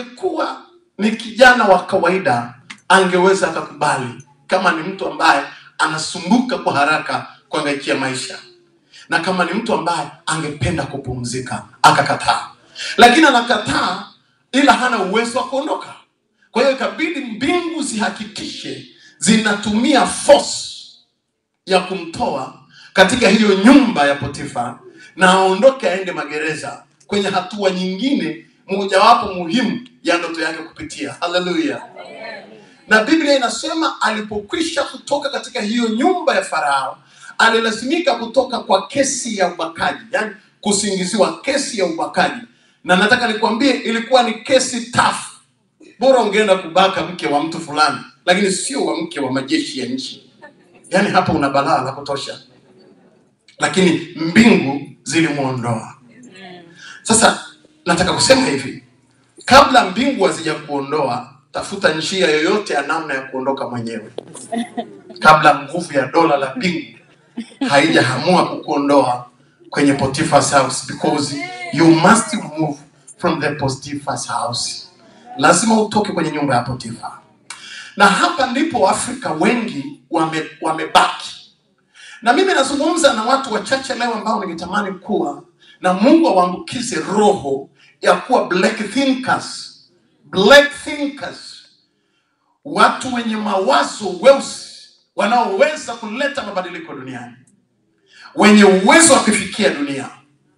angekuwa ni kijana wa kawaida angeweza akakubali kama ni mtu ambaye anasumbuka kwa haraka kuangaikia maisha na kama ni mtu ambaye angependa kupumzika akakataa, lakini anakataa ila hana uwezo wa kuondoka. Kwa hiyo ikabidi mbingu zihakikishe zinatumia force ya kumtoa katika hiyo nyumba ya Potifa na aondoke aende magereza kwenye hatua nyingine mojawapo muhimu ya ndoto yake kupitia. Haleluya! Na Biblia inasema alipokwisha kutoka katika hiyo nyumba ya Farao, alilazimika kutoka kwa kesi ya ubakaji, yani kusingiziwa kesi ya ubakaji. Na nataka nikwambie, ilikuwa ni kesi tafu. Bora ungeenda kubaka mke wa mtu fulani, lakini sio wa mke wa majeshi ya nchi. Yani hapo una balaa la kutosha, lakini mbingu zilimwondoa. Sasa nataka kusema hivi, kabla mbingu hazijakuondoa, tafuta njia yoyote ya namna ya kuondoka mwenyewe, kabla nguvu ya dola la mbingu haijaamua kukuondoa kwenye Potiphar's house, because you must move from the Potiphar's house. Lazima utoke kwenye nyumba ya Potifa, na hapa ndipo Waafrika wengi wame, wamebaki na mimi nazungumza na watu wachache leo ambao ningetamani kuwa na Mungu awaambukize roho ya kuwa black thinkers, black thinkers, watu wenye mawazo weusi wanaoweza kuleta mabadiliko duniani, wenye uwezo wa kufikia dunia,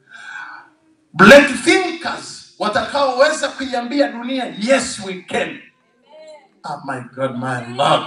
black thinkers watakaoweza kuiambia dunia yes we can. Oh my God, my Lord.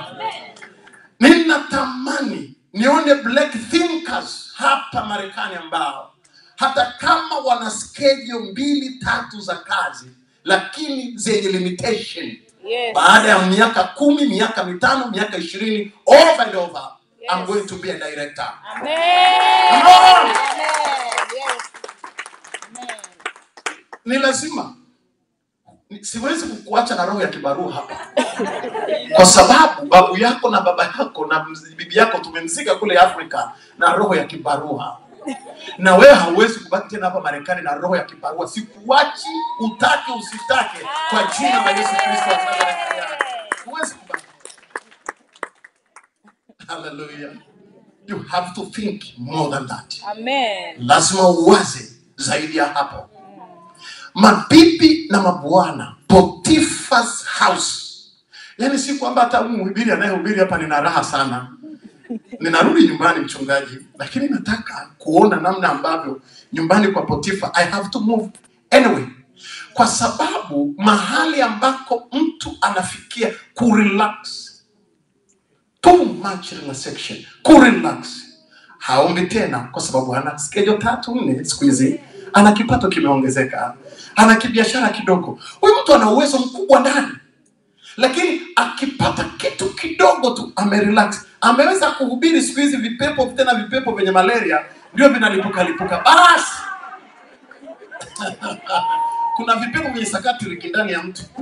Ninatamani nione black thinkers hapa Marekani ambao hata kama wana schedule mbili tatu za kazi, lakini zenye limitation.
Yes.
Baada ya miaka kumi, miaka mitano, miaka ishirini, over and over, I'm
Yes.
going to be a director.
Amen.
Come on!
Amen. Yes. Amen.
Ni lazima Ni- siwezi kukuacha na roho ya kibarua hapa, kwa sababu babu yako na baba yako na mz- bibi yako tumemzika kule Afrika na roho ya kibarua, na wewe hauwezi kubaki tena hapa Marekani na roho ya kibarua. Sikuachi utake usitake, kwa jina la Yesu Kristo wa Nazareti. Huwezi kubaki. Hallelujah. You have to think more than that.
Amen.
lazima uwaze zaidi ya hapo. Mabibi na mabwana, Potiphar's house. Yaani si kwamba hata huyu mhubiri anayehubiri hapa nina raha sana, ninarudi nyumbani mchungaji, lakini nataka kuona namna ambavyo nyumbani kwa Potifa I have to move anyway, kwa sababu mahali ambako mtu anafikia kurelax too much relaxation, kurelax. Haombi tena kwa sababu ana schedule tatu nne siku hizi, ana kipato kimeongezeka, ana kibiashara kidogo. Huyu mtu ana uwezo mkubwa ndani, lakini akipata kitu kidogo tu amerelax. Ameweza kuhubiri siku hizi vipepo, tena vipepo vyenye malaria ndio vinalipuka lipuka. Basi kuna vipepo vyenye sakatrik ndani ya mtu,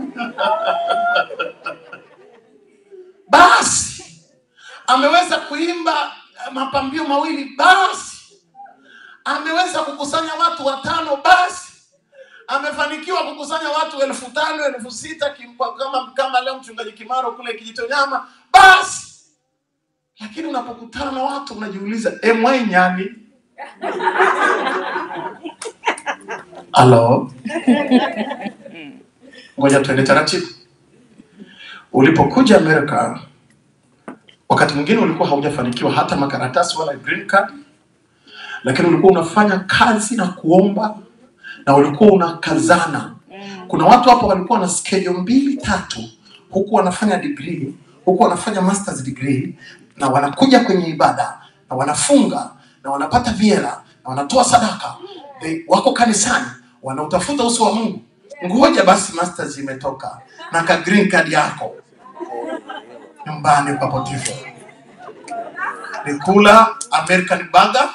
basi ameweza kuimba eh, mapambio mawili basi, ameweza kukusanya watu watano basi, amefanikiwa kukusanya watu elfu tano elfu sita kimpa- kama kama leo mchungaji Kimaro kule Kijitonyama basi. Lakini unapokutana na watu unajiuliza, emwai nyani halo, ngoja tuende taratibu. Ulipokuja Amerika wakati mwingine ulikuwa haujafanikiwa hata makaratasi wala green card, lakini ulikuwa unafanya kazi na kuomba na ulikuwa unakazana. Kuna watu hapa walikuwa na schedule mbili tatu, huku wanafanya degree, huku wanafanya masters degree, na wanakuja kwenye ibada na wanafunga na wanapata viela na wanatoa sadaka, They, wako kanisani wanautafuta uso wa Mungu. Ngoja basi masters imetoka na ka green card yako nyumbani kwa Potifa ni kula American burger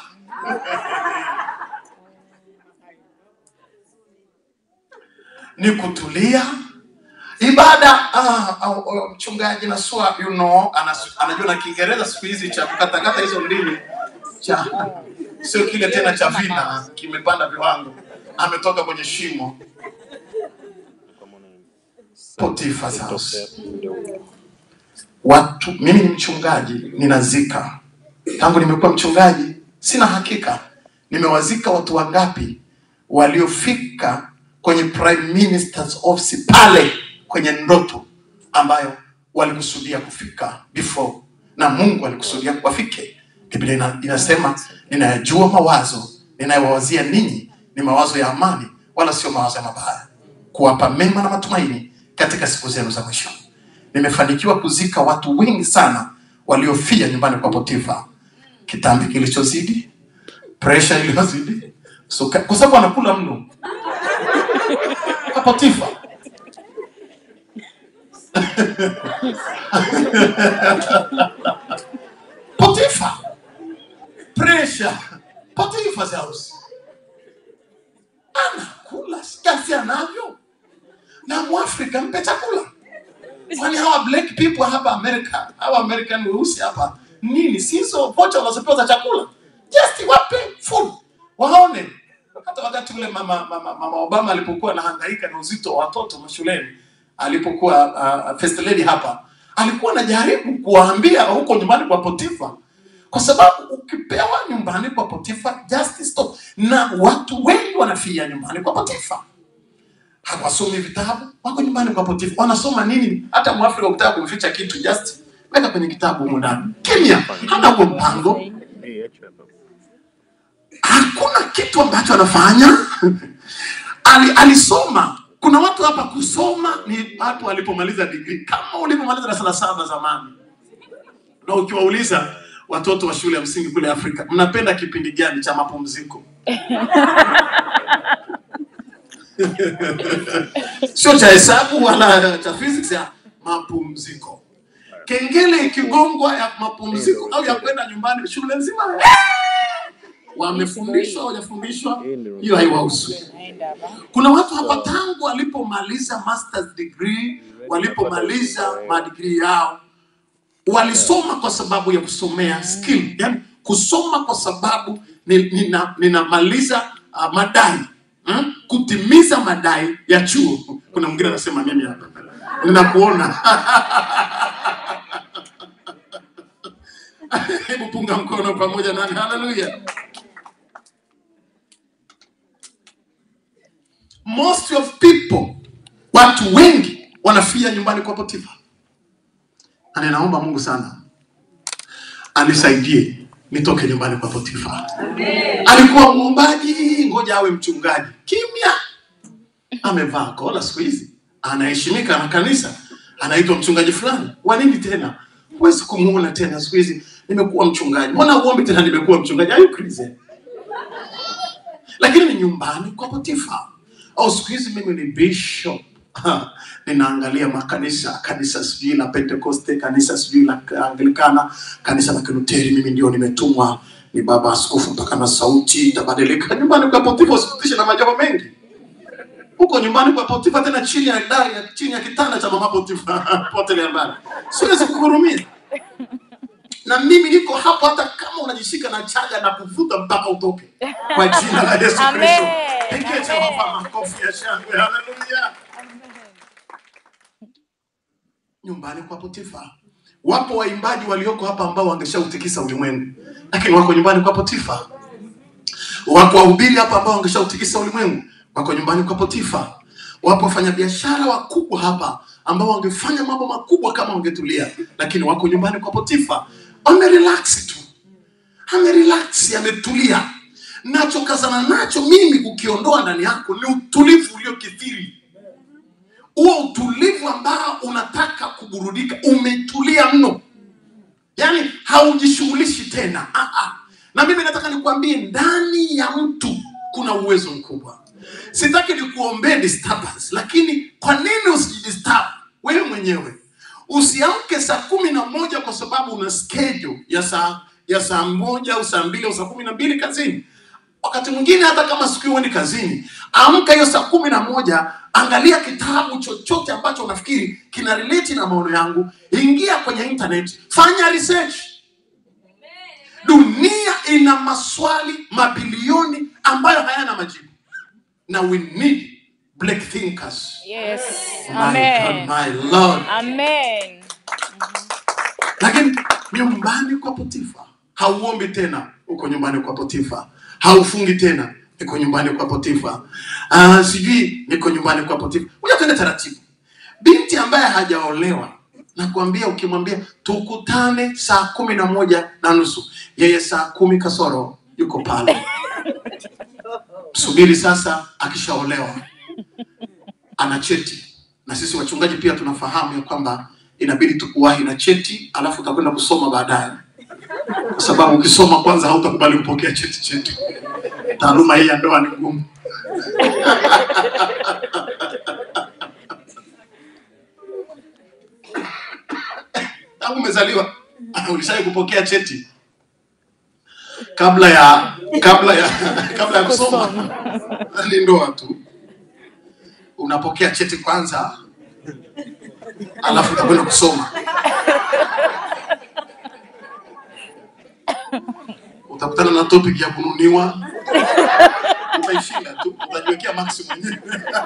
ni kutulia ibada. Ah, au- au, mchungaji Nasua you know, anas, anajua na Kiingereza siku hizi cha kukatakata hizo ndimi cha sio kile tena cha vina kimepanda viwango, ametoka kwenye shimo. Potiphar's house. watu mimi ni mchungaji ninazika tangu nimekuwa mchungaji sina hakika nimewazika watu wangapi waliofika kwenye prime minister's office pale kwenye ndoto ambayo walikusudia kufika before na mungu alikusudia wafike biblia ina, inasema ninayajua mawazo ninayowawazia ninyi ni mawazo ya amani wala sio mawazo ya mabaya kuwapa mema na matumaini katika siku zenu za mwisho nimefanikiwa kuzika watu wengi sana waliofia nyumbani kwa potifa kitambi kilichozidi presha iliyozidi so, kwa sababu anakula mno kwa potifa potifa presha potifa's house anakula kiasi anavyo na mwafrika mpe chakula kwani hawa black people hapa amerika hawa american weusi hapa nini sizo vocha wanazopewa za chakula just wape food waone hata wakati ule mama, mama, mama obama alipokuwa anahangaika na uzito wa watoto mashuleni alipokuwa uh, first lady hapa alikuwa anajaribu kuwaambia huko nyumbani kwa potifa kwa sababu ukipewa nyumbani kwa potifa just stop na watu wengi wanafia nyumbani kwa potifa hawasomi vitabu wako nyumbani kwa potifa wanasoma nini hata mwafrika ukitaka kumficha kitu just weka kwenye kitabu humu ndani kimya hana huo mpango hakuna kitu ambacho anafanya Ali, alisoma kuna watu hapa kusoma ni watu walipomaliza digrii kama ulipomaliza darasa la saba zamani na ukiwauliza watoto wa shule ya msingi kule afrika mnapenda kipindi gani cha mapumziko sio cha hesabu wala cha physics ya mapumziko kengele ikigongwa ya mapumziko au ya kwenda nyumbani shule nzima eh, wamefundishwa hawajafundishwa hiyo haiwahusu
Naenda hapa.
kuna watu hapa tangu walipomaliza masters degree walipomaliza madigrii yao walisoma kwa sababu ya kusomea skill yani kusoma kwa sababu ni- nina- ninamaliza uh, madai hmm? kutimiza madai ya chuo kuna mwingine anasema mimi hapa ninakuona hebu punga mkono pamoja nami haleluya most of people watu wengi wanafia nyumbani kwa potifa na ninaomba mungu sana anisaidie nitoke nyumbani kwa potifa alikuwa muombaji ngoja awe mchungaji kimya amevaa kola siku hizi anaheshimika na kanisa anaitwa mchungaji fulani wa nini tena huwezi kumuona tena siku hizi nimekuwa mchungaji mbona uombi tena nimekuwa mchungaji Are you crazy? lakini ni nyumbani kwa potifa au siku hizi mimi ni bishop Ha, ninaangalia makanisa kanisa sijui la pentekoste kanisa sijui la anglikana kanisa la kiluteri mimi ndio nimetumwa ni baba askofu mpaka na sauti itabadilika nyumbani kwa potifa usikutishe na majambo mengi huko nyumbani kwa potifa tena chini ya dari ya chini ya kitanda cha mama potifa pote ya mbali siwezi kuhurumia na mimi niko hapo hata kama unajishika na chaga na kuvuta mpaka utoke kwa jina la yesu
Amen.
kristo pigie
Amen.
jehova makofi ya shangwe haleluya nyumbani kwa potifa wapo waimbaji walioko hapa ambao wangeshautikisa ulimwengu lakini wako nyumbani kwa potifa wako wahubiri hapa ambao wangeshautikisa ulimwengu wako nyumbani kwa potifa wapo wafanyabiashara wakubwa hapa ambao wangefanya mambo makubwa kama wangetulia lakini wako nyumbani kwa potifa wamerelax tu amerelax ametulia nachokazana nacho mimi kukiondoa ndani yako ni utulivu uliokithiri huo utulivu ambao unataka kuburudika umetulia mno yaani haujishughulishi tena ah, ah. na mimi nataka nikuambie ndani ya mtu kuna uwezo mkubwa sitaki nikuombee disturbance lakini kwa nini usijidisturb wewe mwenyewe usiamke saa kumi na moja kwa sababu una schedule ya saa ya saa moja au saa mbili au saa kumi na mbili kazini wakati mwingine hata kama siku hiyo huendi kazini amka hiyo saa kumi na moja angalia kitabu chochote ambacho unafikiri kina relate na maono yangu ingia kwenye internet fanya research dunia ina maswali mabilioni ambayo hayana majibu na we need black thinkers
Yes.
my God,
Amen.
my lord
Amen.
nyumbani kwa Potifa. Hauombi tena, uko nyumbani kwa Potifa. Haufungi tena, niko nyumbani kwa Potifa. Ah, sijui niko nyumbani kwa Potifa. Ngoja tuende taratibu. Binti ambaye hajaolewa nakwambia, ukimwambia tukutane saa kumi na moja na nusu, yeye saa kumi kasoro yuko pale. Subiri sasa, akishaolewa ana cheti, na sisi wachungaji pia tunafahamu ya kwamba inabidi tukuwahi na cheti, alafu utakwenda kusoma baadaye, kwa sababu ukisoma kwanza hautakubali kupokea cheti chetu. Taaluma hii ya ndoa ni ngumu. Tangu umezaliwa ulishawahi kupokea cheti kabla ya kabla ya kabla ya kusoma? Ni ndoa tu, unapokea cheti kwanza, alafu utakwenda kusoma. Utakutana na topic ya kununiwa, utaishinda tu, utajiwekea max mwenyewe.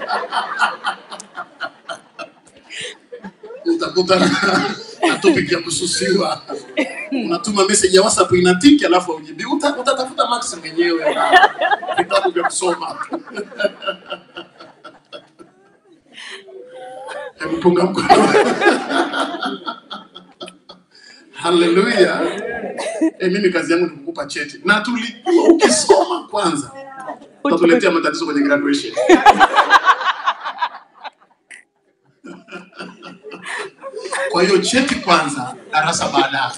Utakutana na topic ya kususiwa, unatuma message ya WhatsApp inatiki, alafu haujibi. Uta, utatafuta max mwenyewe na vitabu vya kusoma. Hebu punga mkono. Haleluya. Eh, mimi kazi yangu ni kukupa cheti na tulijua ukisoma kwanza utatuletea matatizo kwenye graduation. Kwa hiyo cheti kwanza, darasa baadaye.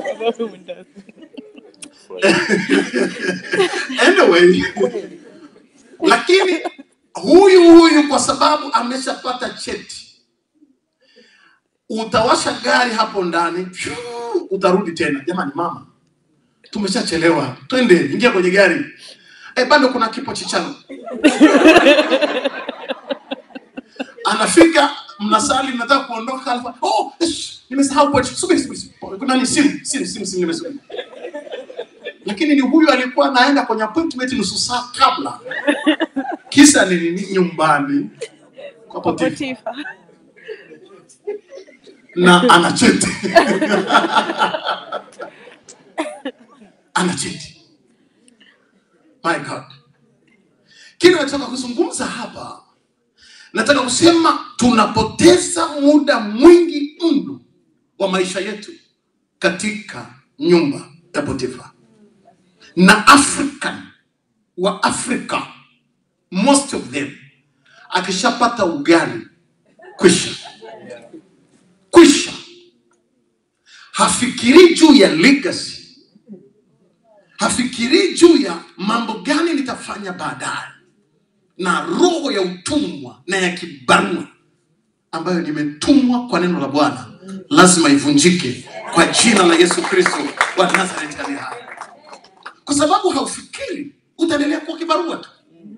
Anyway, lakini huyu huyu kwa sababu ameshapata cheti, utawasha gari hapo ndani, pyu, utarudi tena. Jamani mama, tumeshachelewa, twende, ingia kwenye gari. Eh, bado kuna kipo chichano. Anafika, mnasali, mnataka kuondoka, alfa, oh, ish, nimesahau pochi. Subiri, subiri, subiri. Kuna ni simu, simu, simu, simu, nimesubiri. Lakini ni huyu alikuwa anaenda kwenye appointment nusu saa kabla. Kisa ni nini? Nyumbani kwa Potifa
Potifa.
na ana cheti ana cheti. My God, kile nataka kuzungumza hapa, nataka kusema tunapoteza muda mwingi mno wa maisha yetu katika nyumba ya Potifa na African wa Afrika, most of them akishapata ugali kwisha kwisha, hafikirii juu ya legacy, hafikirii juu ya mambo gani nitafanya baadaye, na roho ya utumwa na ya kibarua ambayo nimetumwa kwa neno la Bwana lazima ivunjike kwa jina la Yesu Kristo wa Nazareti aliye hai, kwa sababu haufikiri utaendelea kuwa kibarua tu,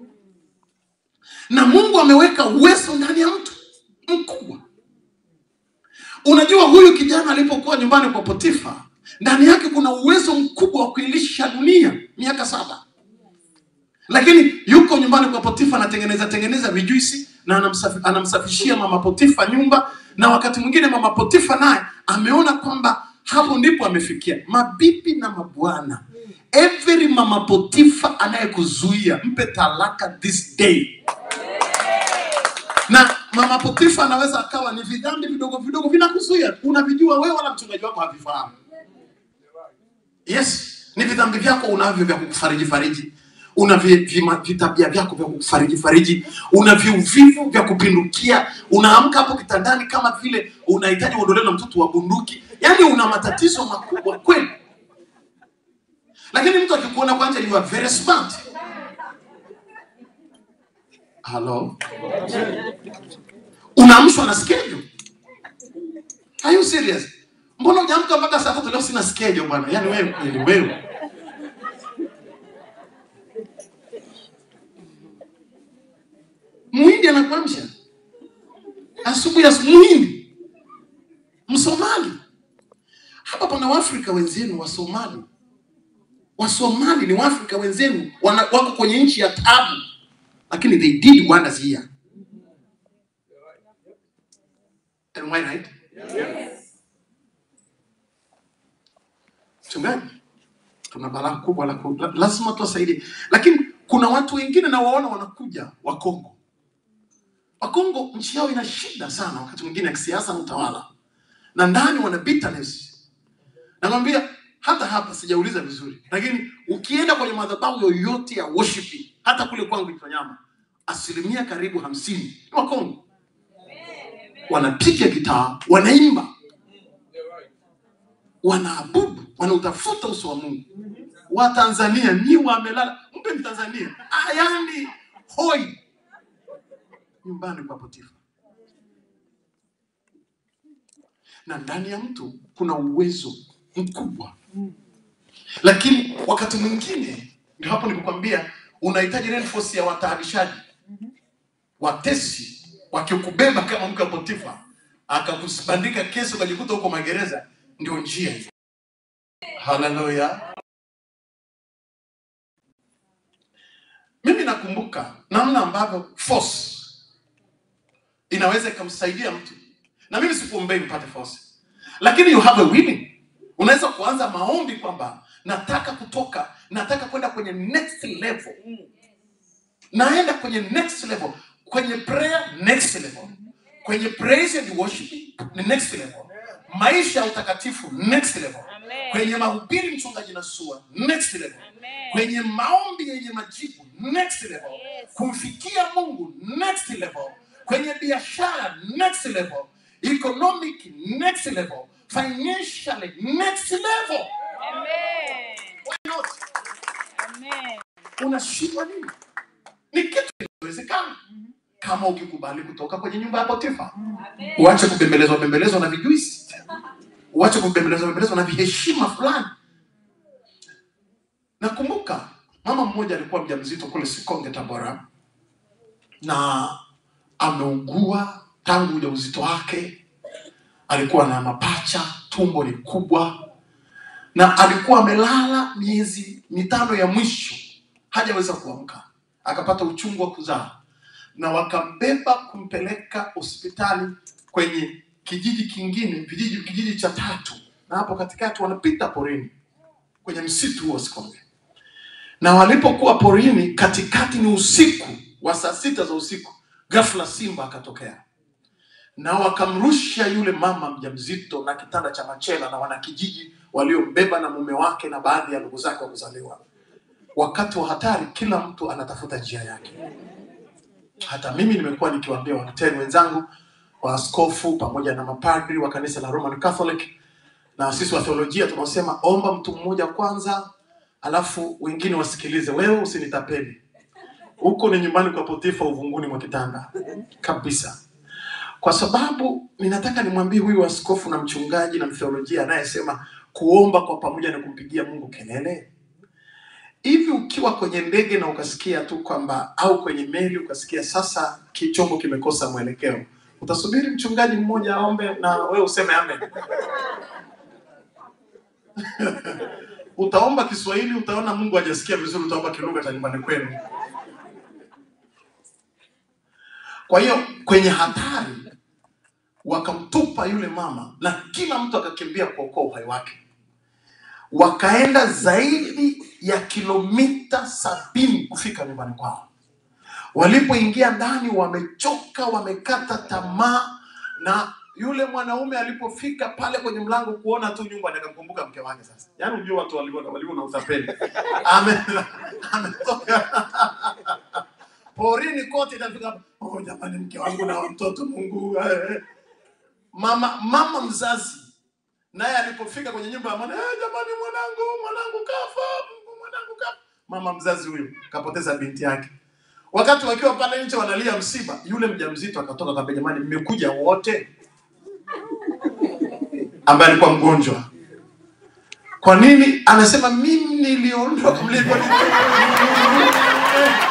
na Mungu ameweka uwezo ndani ya mtu mkubwa. Unajua, huyu kijana alipokuwa nyumbani kwa Potifa, ndani yake kuna uwezo mkubwa wa kuilisha dunia miaka saba, lakini yuko nyumbani kwa Potifa anatengeneza tengeneza vijuisi na anamsafi, anamsafishia mama Potifa nyumba, na wakati mwingine mama Potifa naye ameona kwamba hapo ndipo amefikia. Mabibi na mabwana, every mama Potifa anayekuzuia mpe talaka this day na mama Potifa anaweza akawa ni vidhambi vidogo vidogo vinakuzuia, unavijua wewe, wala mchungaji wako havifahamu. Yes, ni vidhambi vyako unavyo vya kukufariji fariji, una vi- vima- vitabia vyako vya kukufariji fariji, una viuvivu vya kupindukia, unaamka hapo kitandani kama vile unahitaji uondolewe na mtoto wa bunduki, yaani una matatizo makubwa kweli. Lakini mtu akikuona kwanza, you are very smart. Hello? unaamshwa na schedule. Are you serious? Mbona hujaamka mpaka saa tatu leo? Sina schedule bwana. Yaani wewe kweli wewe. Muhindi anakuamsha asubuhi asubuhi, Muhindi, Msomali. Hapa pana Waafrika wenzenu wa Somali. Wasomali ni Waafrika wenzenu wana, wako kwenye nchi ya tabu, lakini they did wonders here. Am I right? mchungaji tuna balaa kubwa la ku- la- lazima tuwasaidie lakini kuna watu wengine nawaona wanakuja wakongo wakongo nchi yao ina shida sana wakati mwingine ya kisiasa na utawala na ndani wana bitterness namwambia hata hapa sijauliza vizuri lakini ukienda kwenye madhabahu yoyote ya worshiping hata kule kwangu Itonyama asilimia karibu hamsini ni wakongo wanapiga gitaa wanaimba wanaabudu wanautafuta uso wa mungu wa tanzania ni wamelala mpe mtanzania ayani hoi nyumbani kwa potifa na ndani ya mtu kuna uwezo mkubwa lakini wakati mwingine ndio hapo nikukwambia unahitaji reinforce ya wataabishaji watesi wakikubeba kama mke wa potifa akakubandika kesi ukajikuta huko magereza ndio njia hiyo haleluya mimi nakumbuka namna ambavyo force inaweza ikamsaidia mtu na mimi sikuombei mpate force lakini you have a willing unaweza kuanza maombi kwamba nataka kutoka nataka kwenda kwenye next level naenda kwenye next level kwenye prayer next level kwenye praise and worship ni next level maisha ya utakatifu next level
Amen.
kwenye mahubiri mchungaji na sua next level
Amen.
kwenye maombi yenye majibu next level
Yes.
kumfikia mungu next level kwenye biashara next level economic next level financially next level
Amen.
Why not?
Amen.
unashindwa nini ni kitu kinawezekana kama ukikubali kutoka kwenye nyumba ya potifa uache kubembelezwa bembelezwa na vijuisi uache kubembelezwa bembelezwa na viheshima fulani nakumbuka mama mmoja alikuwa mjamzito kule sikonge tabora na ameugua tangu ujauzito wake alikuwa na mapacha tumbo ni kubwa na alikuwa amelala miezi mitano ya mwisho hajaweza kuamka akapata uchungu wa kuzaa na wakambeba kumpeleka hospitali kwenye kijiji kingine vijiji kijiji cha tatu na hapo katikati wanapita porini kwenye msitu huo sikonge na walipokuwa porini katikati ni usiku wa saa sita za usiku ghafla simba akatokea na wakamrusha yule mama mjamzito na kitanda cha machela na wanakijiji waliombeba na mume wake na baadhi ya ndugu zake wa kuzaliwa wakati wa hatari kila mtu anatafuta njia yake hata mimi nimekuwa nikiwaambia walutheri wenzangu waaskofu pamoja na mapadri wa kanisa la roman catholic na sisi wa theolojia tunaosema omba mtu mmoja kwanza alafu wengine wasikilize wewe usinitapeli huko ni nyumbani kwa potifa uvunguni mwa kitanda kabisa kwa sababu ninataka nimwambie huyu askofu na mchungaji na mtheolojia anayesema kuomba kwa pamoja na kumpigia mungu kelele hivi ukiwa kwenye ndege na ukasikia tu kwamba au kwenye meli ukasikia sasa kichombo kimekosa mwelekeo utasubiri mchungaji mmoja aombe na wewe useme amen utaomba kiswahili utaona mungu hajasikia vizuri utaomba kilugha cha nyumbani kwenu kwa hiyo kwenye hatari wakamtupa yule mama na kila mtu akakimbia kuokoa uhai wake wakaenda zaidi ya kilomita sabini kufika nyumbani kwao walipoingia ndani wamechoka wamekata tamaa na yule mwanaume alipofika pale kwenye mlango kuona tu nyumba akamkumbuka mke wake sasa yaani unajua watu walivyo walivyo na utapeli Ame- ametoka porini kote itafika oh jamani mke wangu na mtoto mungu eh." mama mama mzazi naye alipofika kwenye nyumba ya mwana eh, jamani mwanangu mwanangu kafa mwanangu kafa mama mzazi huyu kapoteza binti yake wakati wakiwa pale nje wanalia msiba yule mjamzito akatoka kaambia jamani mmekuja wote ambaye alikuwa mgonjwa kwa nini anasema mimi niliondoka mlipo